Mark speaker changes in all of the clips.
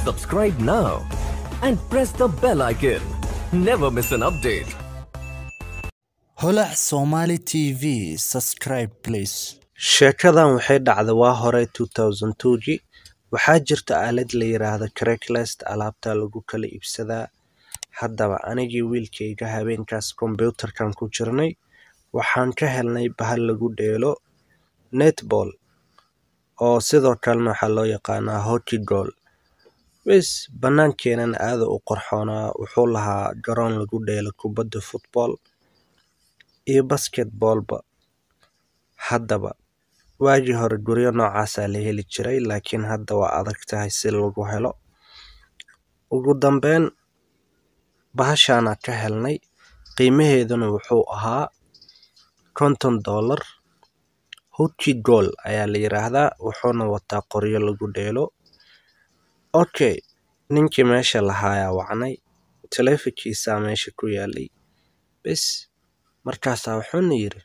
Speaker 1: Subscribe now and press the bell icon. Never miss an update.
Speaker 2: holac somali tv subscribe please
Speaker 3: sheekadan waxay dhacday waa hore 2002gii waxaa jirta aalad la yiraahdo craigslist alaabta lagu kala iibsadaa haddaba anigii wiilkayga habeenkaas kombyuutarkan ku jirnay waxaan ka helnay bahal lagu dheelo netball oo sidoo kalena waxaa loo yaqaanaa hockey goal wis bannaankeenan aada u qorxoonaa wuxuu lahaa garoon lagu dheelo kubadda football iyo basketballba haddaba waagii hore guryo noocaasaa la heli jiray laakiin hadda waa adag tahay si lagu helo ugu dambeyn bahashaana ka helnay qiimaheeduna wuxuu ahaa konton dollar hockey goal ayaa la yiraahdaa wuxuuna wataa qoryo lagu dheelo okay ninkii meesha lahaayaa wacnay taleefankiisaa meesha ku yaalay bes markaasaa wuxuuna yidhi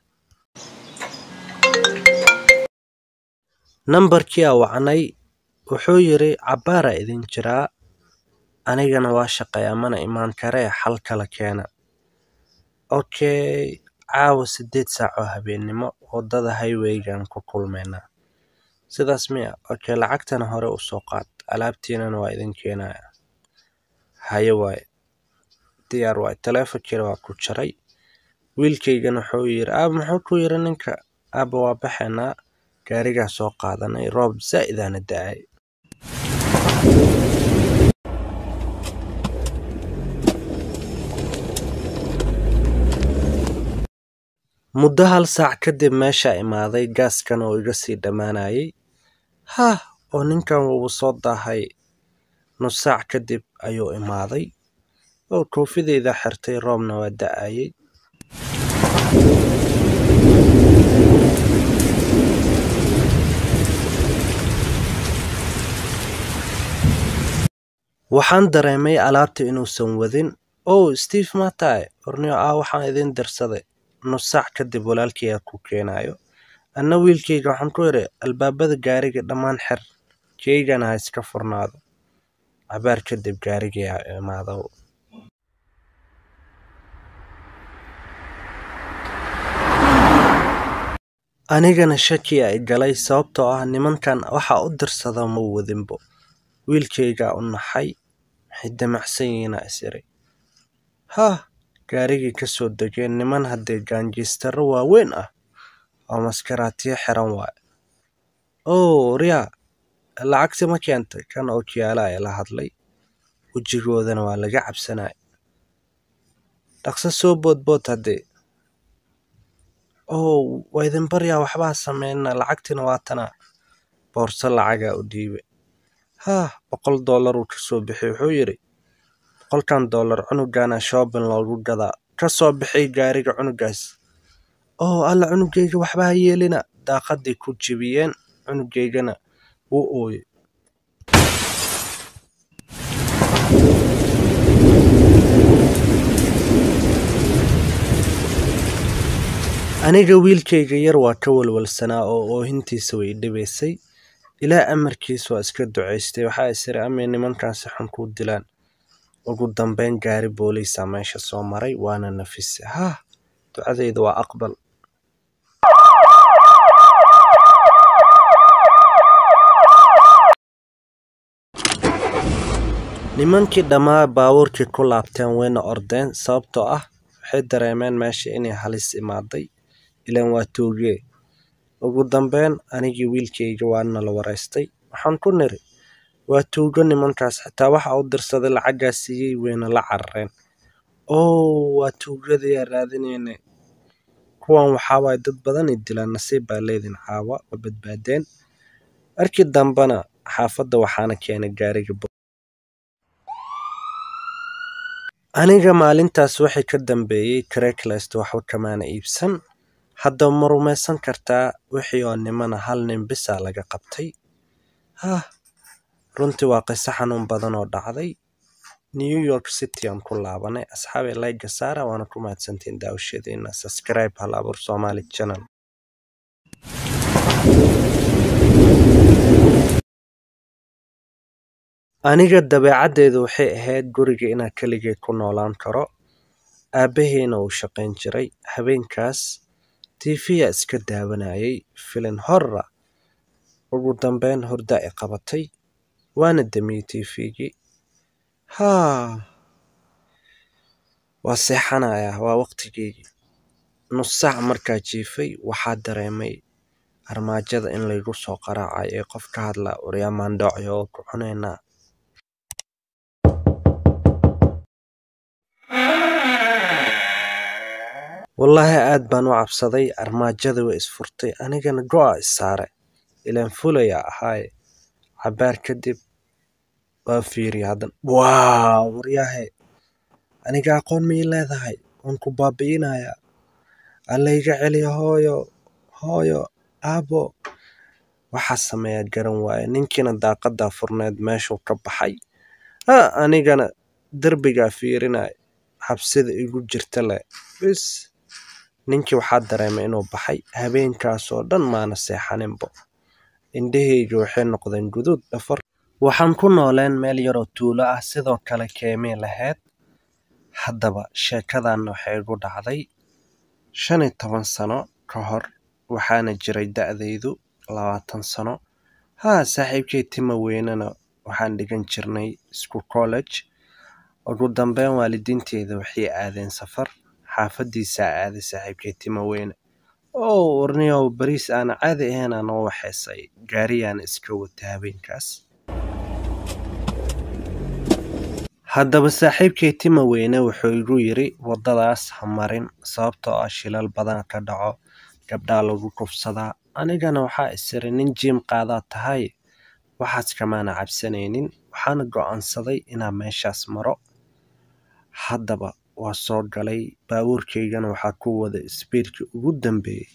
Speaker 3: nambarkii aa wacnay wuxuu yidhi cabbaaraa idin jiraa anigana waa shaqeeyaa mana imaan karee xal kala keena okay caawa siddeed saac oo habeennimo waddada highwaygan ku kulmaynaa sidaas miya okay lacagtana hore u soo qaad alaabtiinana waa idin keenaya haye waaye diyaar waaye taleefonkiina waa ku jaray wiilkaygana wuxuu yidhi aaba muxuu ku yidhi ninka aaba waa baxaynaa gaarigaa soo qaadanay roob zaa'idaana da-ay muddo hal saac kadib meeshaa imaaday gaaskan oo iga sii dhammaanayay hah oo ninkan wuu soo daahay nus saac kadib ayuu imaaday oo koofideyda xirtay roobna waa da-ayay waxaan dareemay alaabta inuusan wadin ow steve matae ornio ah waxaan idin dirsaday nus saac kadib walaalkayga ku keenayo anna wiilkayga waxaan ku idhi albaabada gaariga dhammaan xir keygana ha iska furnaado cabaar kadib gaarigii ha imaado anigana shaki ay galay sababtoo ah nimankan waxa u dirsada ma wadinbo wiilkaygaa u naxay waxay damacsan yihiina is iri hah gaarigii ka soo degeen niman haddee gaanjiistaro waaweyn ah oo maskaraatiyo xiran waaye ow riyaa lacagti ma keentay kan ookiyaala ee la hadlay wejigoodana waa laga cabsanaya dhaqso soo boodbood haddee ow waa idin baryaa waxbaa sameynna lacagtina waa tanaa boorso lacagaa u dhiibe hah boqol dollar uu ka soo bixiyey wuxuu yidhi boqolkan dollar cunugana shoobin loogu gadaa ka soo bixiy gaariga cunugaas oo alla cunugayga waxba ha yeelina daaqaday ku jebiyeen cunugaygana wuu ooyey aniga wiilkayga yar waa ka walwalsanaa oo oohintiisa way dhibaysay ilaa amarkiis waa iska ducaystay waxaa isiri amay nimankaasi xun kuu dilaan ugu dambeyn gaari booliisa meesha soo maray waana nafise hah ducadayda waa aqbal nimankii dhammaa baabuurkii ku laabteen wayna ordeen sababtoo ah waxay dareemeen meesha inay halis imaaday ilaan waa toogee ugu dambeyn anigii wiilkayga waana la waraystay waxaan ku niri waa tuugo nimankaas xitaa waxa u dirsaday lacaggaa siiyey wayna la carareen ow waa tuugadayaa raadinayna kuwan waxaa waaye dad badanay dilaan nasiib baa leedin caawa waa badbaadeen markii dambena xaafadda waxaana keenay gaariga aniga maalintaas waxay ka dambeeyey craigslist waxba kamaana iibsan hadda ma rumaysan kartaa wixii oo nimana hal nin bisaa laga qabtay hah runtii waa qiso xanuun badan oo dhacday new york city aan ku laabanay asxaabay layga saara waana ku mahadsantiin daawashadiina subscribe hal abuur somali channel aniga dabeecaddeedu waxay ahayd guriga inaan keligay ku noolaan karo aabbaheyna uu shaqayn jiray habeenkaas tiifiya iska daawanayay filin horra ugu dambeyn hurda i qabatay waana damiyey tiifigii haa waa seexanayaa waa waqtigeygii nus saac markaa jiifay waxaa dareemay armaajada in laygu soo qaraacay ee qof ka hadla waryaamaandhoocyo oo ku cunaynaa wallaahi aad baan u cabsaday armaajada way isfurtay anigana go'a issaare ilaan fulaya ahaaye cabaar kadib waa fiiriya haddana waa waryaahe aniga aqoon mii leedahay waan ku baabi'inayaa allayga celiya hooyo hooyo aabo waxaa sameeyaa garan waaye ninkiina daaqadaa furneed meeshuu ka baxay ha anigana derbigaa fiirinaya xabsida igu jirta leh bis ninkii waxaa dareemay inuu baxay habeenkaasoo dhan maana seexaninbo indhahayga waxay noqdeen guduud dhafar waxaan ku nooleen meel yaroo tuulo ah sidoo kale keemii lahayd haddaba sheekadan waxay igu dhacday shan iyo toban sano ka hor waxaana jiray da'daydu labaatan sano haa saaxiibkay tima weynena waxaan dhigan jirnay isku college ugu dambeyn waalidiinteeda waxay aadeen safar xaafadiisaa aaday saaxiibkay tima weyne oo warniyow bariis aana caadi ahayn aan noo waxeysay gaariyaana iska wata habeenkaas haddaba saaxiibkay tima weyne wuxuu igu yidhi waddadaas ha marin sababtoo ah shilal badan ka dhaco gabdhaa lagu kufsadaa anigana waxaa isiri nin jiim qaadaa tahay waxaas kamaana cabsanaynin waxaana go'aansaday inaan meeshaas maro haddaba waa soo galay baabuurkaygana waxaa ku wada isbiirkii ugu dambeeyey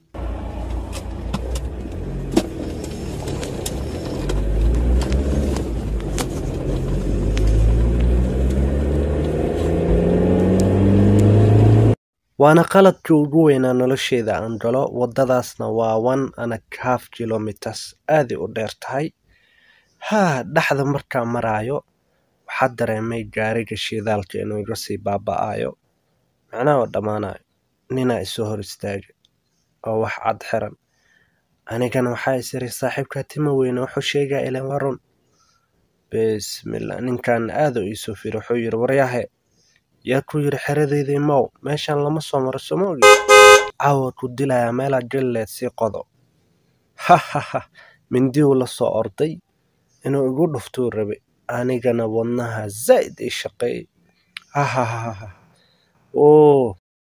Speaker 3: waana qaladkii ugu weynaa nolosheeda aan galo waddadaasna waa one and a half kilometers aaday u dheer tahay haa dhexda markaa maraayo waxaa dareemay gaariga shidaalka inuu iga sii baaba'ayo macnaha oo dhammaanayo ninaa isoo hor istaagay oo wax cad xiran anigana waxaa isiri saaxiibkaa tima weyne wuxuu sheegaa ilan waa run bismillah ninkan aada u iisoo firi wuxuu yidhi waryahe yaa ku yidhi xeradeydii mow meeshan lama soo maro soma ogi caawa ku dilayaa meelaa galileed sii qodo hahaha mindiyuu la soo orday inuu igu dhuftuu rabay anigana wadnaha zaa'id ii shaqeeyey hahahaha oo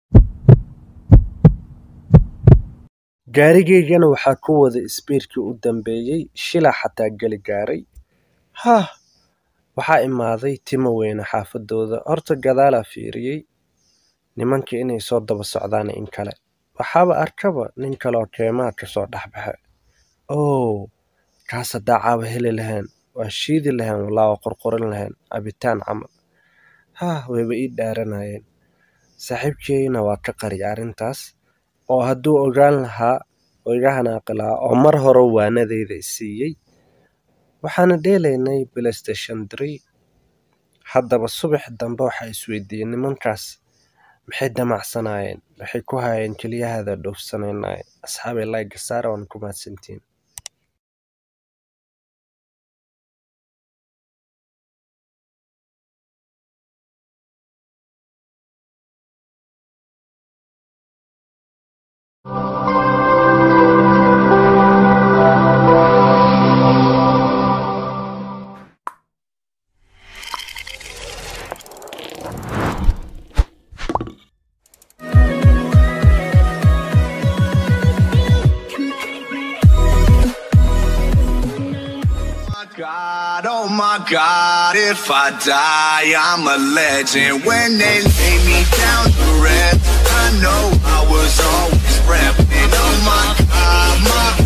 Speaker 3: gaarigaygana waxaa ku wada isbiirkii u dambeeyey shilaa xataa geli gaaray hah waxaa imaaday tima weyne xaafadooda horta gadaalaa fiiriyey nimankii inay soo daba socdaan in kale waxaaba arkaba nin kaleoo keemaha kasoo dhexbaxa oo kaas haddaa caaba heli lahayn waa shiidi lahayn walaa waa qorqorin lahayn cabitaan camal hah wayba ii dhaaranayeen saaxiibkeyna waa ka qariya arrintaas oo hadduu ogaan lahaa oo iga hanaaqi lahaa oo mar hore waanadeyda isiiyey waxaana dheelaynay playstation tree haddaba subax dambe waxaa isweydiiyey nimankaas maxay damacsanaayeen waxay ku hayeen keliyahada dhoofsanaynay asxaabay layga saara waan ku mahadsantiin
Speaker 4: God, oh my God, if I die, I'm a legend. When they lay me down to rest, I know I was always repping. Oh my God, my